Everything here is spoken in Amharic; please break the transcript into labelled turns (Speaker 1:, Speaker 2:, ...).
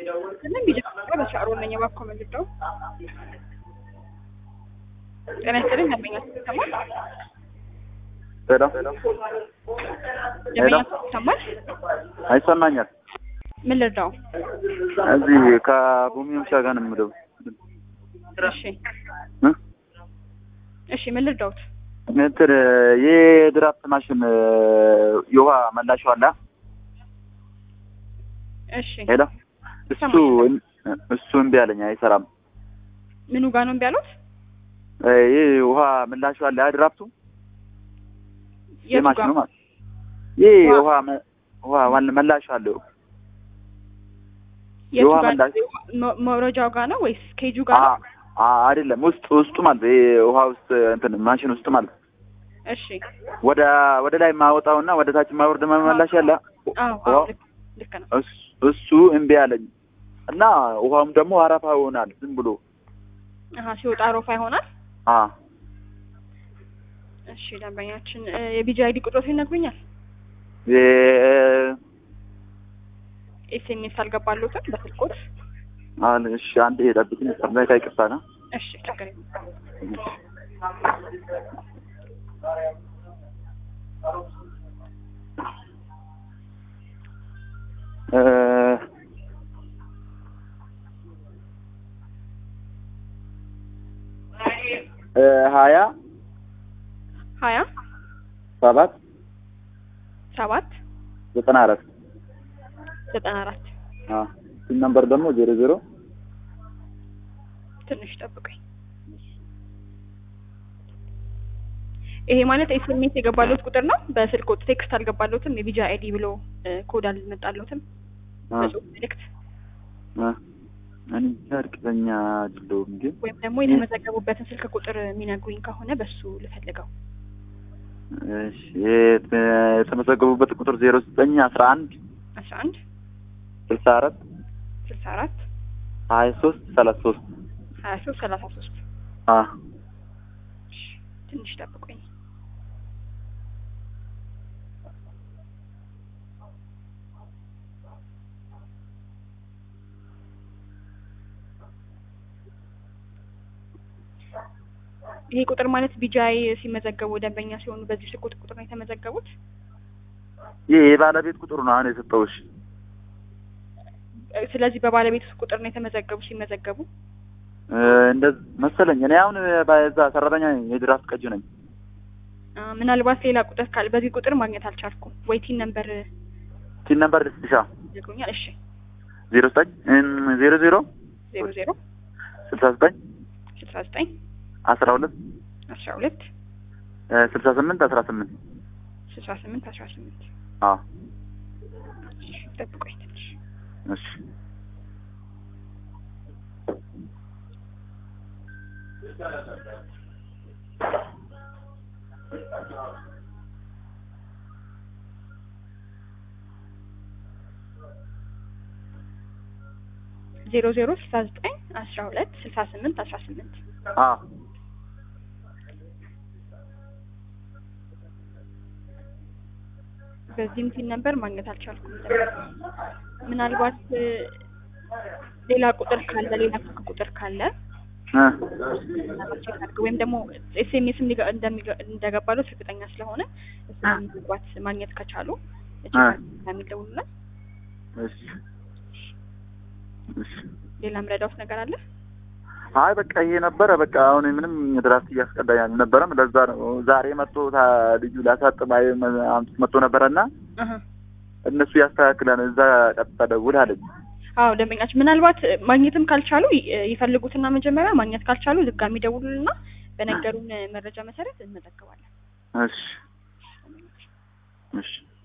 Speaker 1: ምንም ቢጀምረ በሻዕሮ ነኝ እባክዎ መልሰው ጤና ይስጥልኝ ደንበኛ ይሰማል
Speaker 2: ሄሎ
Speaker 1: ደንበኛ ይሰማል
Speaker 2: አይሰማኛል።
Speaker 1: ምን ልርዳው
Speaker 2: እዚህ ከቡሚምሻ ጋር ነው የምለው።
Speaker 1: እሺ
Speaker 2: እ?
Speaker 1: እሺ ምን ልርዳውት
Speaker 2: እንትን የድራፍት ማሽን የውሃ መላሻ አለ።
Speaker 1: እሺ
Speaker 2: ሄሎ እሱ እሱ እምቢ አለኝ፣ አይሰራም።
Speaker 1: ምኑ ጋር ነው እምቢ ያሉት
Speaker 2: ይህ ውሃ ምላሹ አለ ድራፍቱ
Speaker 1: የቱ ጋር
Speaker 2: የማሽኑ ማለት ይህ
Speaker 1: ውሃ-
Speaker 2: ውሃ መ- ውሃ ዋን- መላሹ አለው
Speaker 1: የቱ
Speaker 2: የውሃ
Speaker 1: ጋር
Speaker 2: መላሽ-
Speaker 1: መ- መውረጃው ጋር ነው ወይስ ኬጁ ጋር ነው?
Speaker 2: አ- አ- አይደለም ውስጥ ውስጡ ማለት ይሄ ውሃ ውስጥ እንትን ማሽን ውስጥ ማለት
Speaker 1: እሺ
Speaker 2: ወደ ወደ ላይ ማወጣውና ወደ ታች ማወርድ መመላሽ አለ
Speaker 1: አዎ አዎ
Speaker 2: ውሃ-
Speaker 1: ልክ ልክ ነው
Speaker 2: እሱ- እሱ እምቢ አለኝ እና ውሃውም ደግሞ አረፋ ይሆናል ዝም ብሎ
Speaker 1: አሀ ሲወጣ ሮፋ ይሆናል
Speaker 2: አ
Speaker 1: እሺ ደንበኛችን እ፣ የቢጂ አይዲ ቁጥሮት ይነግሩኛል
Speaker 2: የ-
Speaker 1: ኤስኤምኤስ አልገባሉትም በስልኮት
Speaker 2: አለ እሺ አንድ ጠብቅኝ ሰማይ ይቅርታ ነው
Speaker 1: እሺ ችግር የለም
Speaker 2: እ እ ሀያ
Speaker 1: ሀያ
Speaker 2: ሰባት
Speaker 1: ሰባት
Speaker 2: ዘጠና አራት
Speaker 1: ዘጠና አራት
Speaker 2: አ ሲም ነምበር ደግሞ ዜሮ ዜሮ
Speaker 1: ትንሽ ጠብቀኝ ይሄ ማለት ኤስኤምኤስ የገባለት ቁጥር ነው በስልኮት ቴክስት አልገባለትም የቢጂ አይዲ ብሎ እ፣ ኮድ አልመጣለትም
Speaker 2: አ
Speaker 1: በጽሁፍ መልእክት
Speaker 2: አ እኔ እንጃ እርግጠኛ አይደለሁም ግን
Speaker 1: ወይም ደግሞ የተመዘገቡበትን ስልክ ቁጥር የሚነግሩኝ ከሆነ በሱ ልፈልገው
Speaker 2: እሺ የተ- የተመዘገቡበት ቁጥር ዜሮ ዘጠኝ አስራ አንድ
Speaker 1: አስራ አንድ
Speaker 2: ስልሳ አራት
Speaker 1: ስልሳ አራት
Speaker 2: ሀያ ሶስት ሰላሳ ሶስት
Speaker 1: ሀያ ሶስት ሰላሳ ሶስት
Speaker 2: አ
Speaker 1: ትንሽ ጠብቆኝ ይሄ ቁጥር ማለት ቢጃይ ሲመዘገቡ ደንበኛ ሲሆኑ በዚህ ስልክ ቁጥር ነው የተመዘገቡት
Speaker 2: ይህ የባለቤት ቁጥሩ ነው አሁን የሰጠሁሽ
Speaker 1: እ፣ ስለዚህ በባለቤት ቁጥር ነው የተመዘገቡ ሲመዘገቡ
Speaker 2: እ፣ እንደዚህ መሰለኝ እኔ አሁን በዛ ሰራተኛ ነኝ የድራፍት ቀጁ ነኝ
Speaker 1: አ፣ ምናልባት ሌላ ቁጥር ካለ በዚህ ቁጥር ማግኘት አልቻልኩም ወይ ቲን ነምበር
Speaker 2: ቲን ነምበር ልስጥሻ
Speaker 1: ይነግሩኛል እሺ
Speaker 2: ዜሮ ዘጠኝ እም፣ ዜሮ ዜሮ
Speaker 1: ዜሮ ዜሮ
Speaker 2: ስልሳ ዘጠኝ
Speaker 1: ስልሳ ዘጠኝ
Speaker 2: አስራ ሁለት
Speaker 1: አስራ ሁለት
Speaker 2: እ፣ ስልሳ ስምንት አስራ ስምንት
Speaker 1: ስልሳ ስምንት አስራ ስምንት
Speaker 2: አ
Speaker 1: ጠብቆኝ ትንሽ
Speaker 2: እሺ
Speaker 1: ዜሮ ዜሮ ስልሳ ዘጠኝ አስራ ሁለት ስልሳ ስምንት አስራ ስምንት
Speaker 2: አ
Speaker 1: በዚህም ቲን ነበር ማግኘት አልቻልኩም። ምናልባት እ፣ ሌላ ቁጥር ካለ ሌላ ስልክ ቁጥር ካለ
Speaker 2: እ፣
Speaker 1: ቼክ አድርገው ወይም ደግሞ ኤስኤምኤስ እንደገባሉት እርግጠኛ ስለሆነ እሱን መግባት ማግኘት ከቻሉ
Speaker 2: አ።
Speaker 1: የሚደውሉልን
Speaker 2: እሺ እሺ
Speaker 1: ሌላ ምረዳውት ነገር አለ?
Speaker 2: አይ በቃ ይሄ ነበረ። በቃ አሁን ምንም ድራፍት እያስቀዳኝ አልነበረም። ለዛ ነው ዛሬ መጥቶ ታ- ልጁ ላሳጥብ አይ መ- አምጥቶ መጥቶ ነበረና
Speaker 1: አሀ።
Speaker 2: እነሱ ያስተካክላል እዛ ቀጥታ ደውል አለኝ።
Speaker 1: አዎ ደንበኛችን ምናልባት እ፣ ማግኘትም ካልቻሉ ይ- ይፈልጉትና መጀመሪያ ማግኘት ካልቻሉ ድጋሚ ደውሉልና በነገሩን መረጃ መሰረት እንመዘግባለን።
Speaker 2: እሺ እሺ